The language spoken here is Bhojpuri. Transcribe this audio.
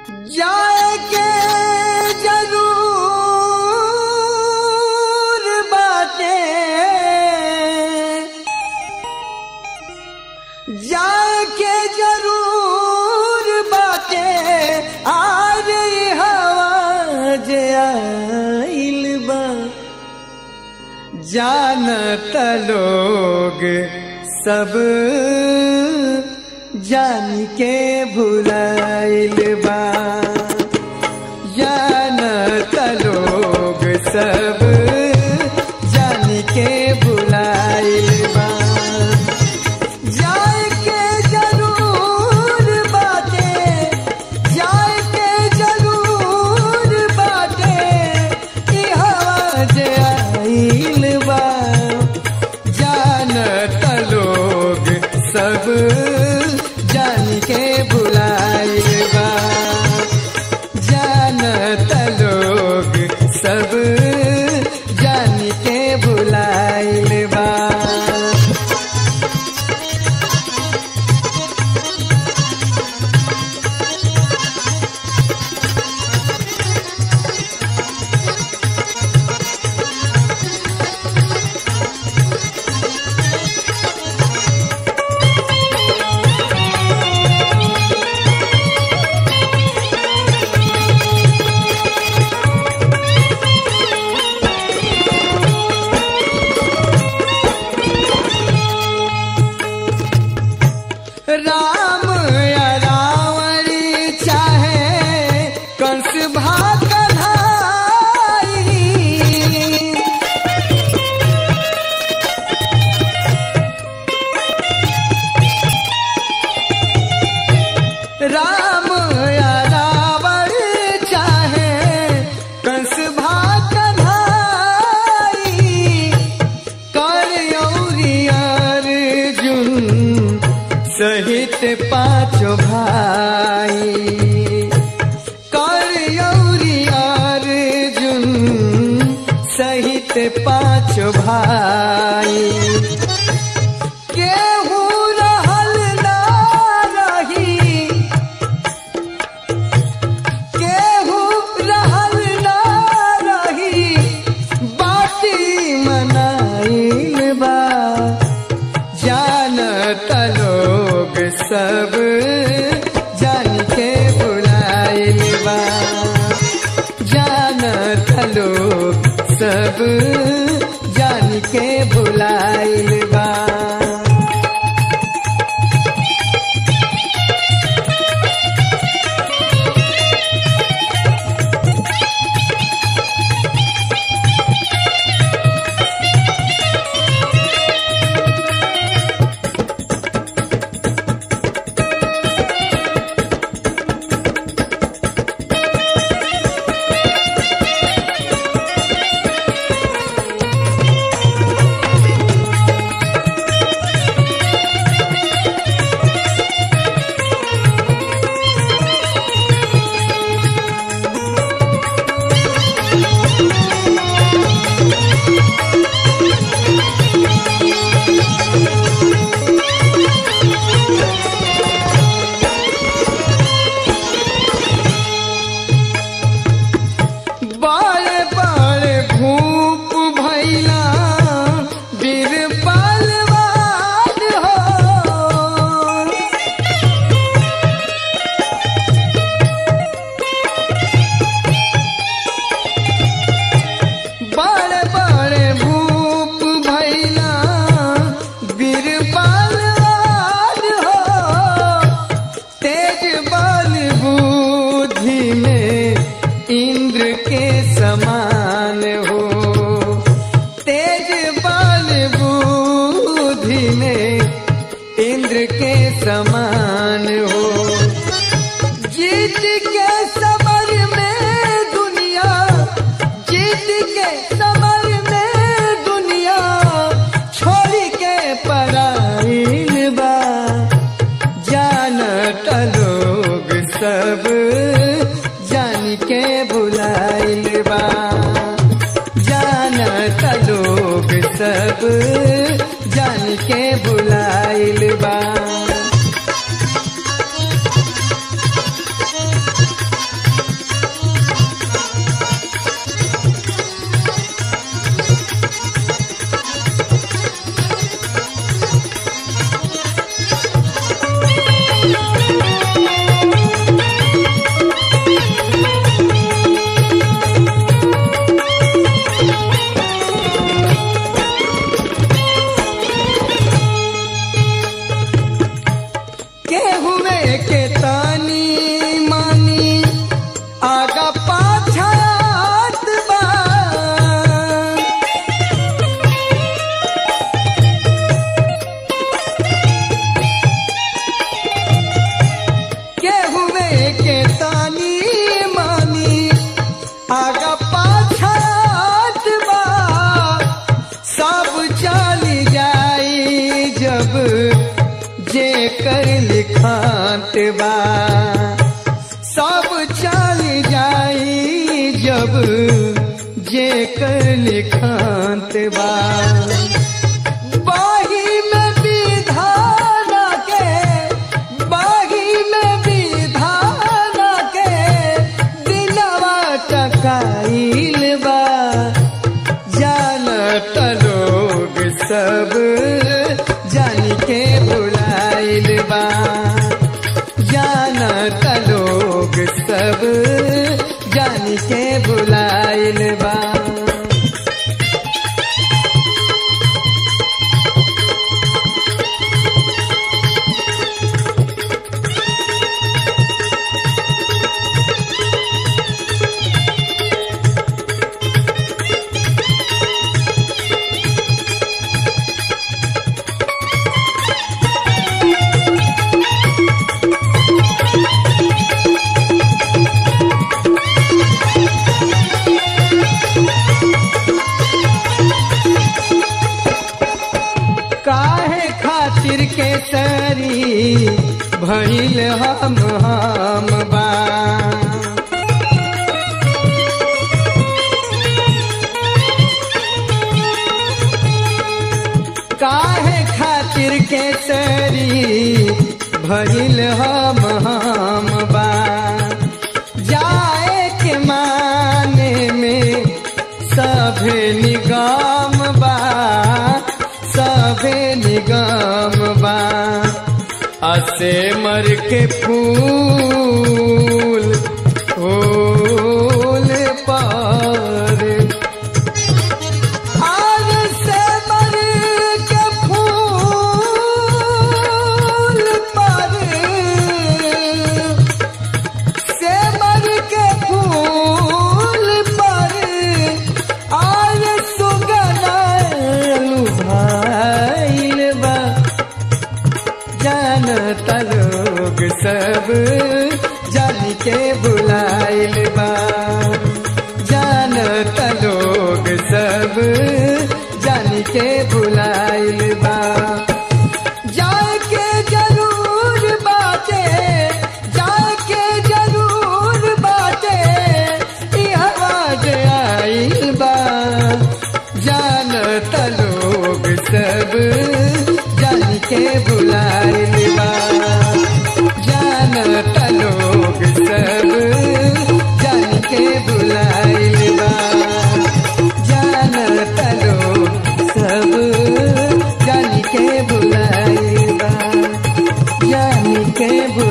जाके जरूर बाटे जाके जरूर बाटे आज हवा जे आइल बा जानत लोग सब जान के भुलाइल बा जानत लोग सब जान के भुलाइल बा जाए के जरूर बाटे जाए के जरूर बाटे ई हवा जे आइल बा जानत लोग सब जान के बुलाइल बा जानत लोग सब जान के बुलाइल बा राम या रावणी चाहे कंस भाग कन्हाई राम या रावण चाहे कंस भाग कन्हाई कर अर्जुन सहित पांचों भाई कर अर्जुन सहित पांचों भाई केहू रहल ना रही केहू रहल ना रही बाटी मनाइल बा जानत लोग सब जान के बुलाइल बा जानत लोग सब जान के बुलाइल बा बड़े बड़े भूप भैला वीर बलवान हो बड़े बड़े भूप भैला वीर बलवान हो तेज बल बुद्धि में इंद्र के समान हो तेज बल बुद्धि में इंद्र के समान हो जीत के समर में दुनिया जीत के समर में दुनिया छोड़ के पराइल बा जानत लोग सब जान के बुलाइल बा जानत लोग सब जान के बुलाइल बा बा सब चल जाई जब जे लिखांत बा बाही में विधान के बाही में विधान के दिलवा टकाइल बा जानत लोग सब जान के बुलाइल बा जानत लोग सब जान के बुलाइल बा काहे खातिर के सरी भइल हम हम बा काहे खातिर के सरी भइल हम हम बा जाए के माने में सभे निगम बा सभे निगम बा असे मर के फूल फूल पर आज से मर के फूल पर से मर के फूल पर आज सुगनालू भाइल बा जानत लोग सब जान के बुलाइल बा जानत लोग सब जान के बुलाइल बा जाए के जरूर बाटे जाए के जरूर बाटे ई आवाज आइल बा जानत लोग सब जान के बुलाइल बा जानत लोग सब जान के बुलाइल बा जानत लोग सब जान के बुलाइल बा जान के बुलाइल